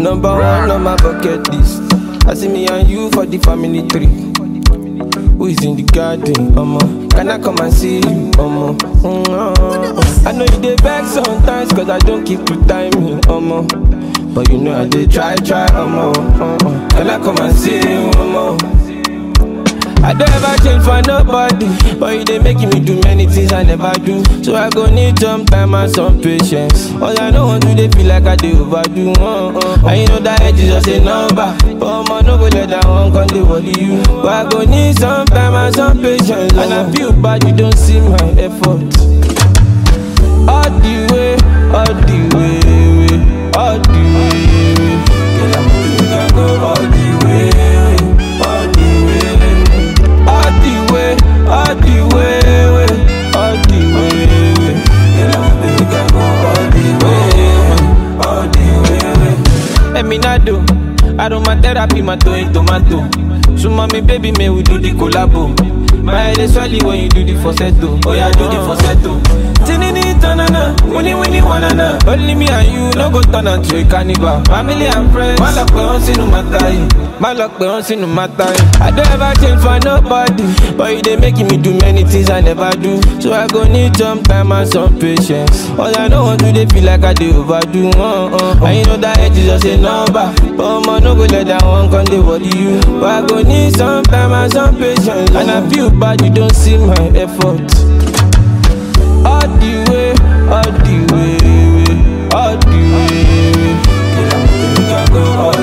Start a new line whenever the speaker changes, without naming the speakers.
Number one on my bucket list. I see me and you for the family tree. Who is in the garden, mama? Can I come and see you, mama? Mm-hmm. I know you dey vex sometimes, cause I don't keep to timing, mama. But you know I did try, try, mama. Uh-uh. Can I come and see you, mama? I don't ever change for nobody, but you dey making me do many things I never do. So I go need some time and some patience. All I know want to dey feel like I dey overdo. Uh, uh. And you know that age is just a number, but I'ma no go let that one come dey worry you. But I go need some time and some patience, and I feel bad you don't see my effort. All the way, all the way, way, all the way. way. Girl, I'm moving, I go all the way, way, all the way. All the way, all the way, way, all the way, way. Girl, I'm moving, I go all the way, all the way, way. Let me not do. Aromatherapy, my toe tomato. So mommy, baby, may we do the collabo. My head is swelling when you do the falsetto. Oh yeah, do the falsetto. Tinini tanana, winnie winnie wanana. Only me and you, no go turn out to a carnival. Family and friends, my luck on sinu matai. My luck on sinu matai. I don't ever change for nobody, but you they making me do many things I never do. So I go need some time and some patience. All I know want to they feel like I do overdo. Uh, uh. And you know that age is just a number, but I'ma no go let that one come they worry you. But I go need some time and some patience, and I feel bad you don't see my effort. All the way, all the way, way, all the way. way. Girl, I'm moving, I go all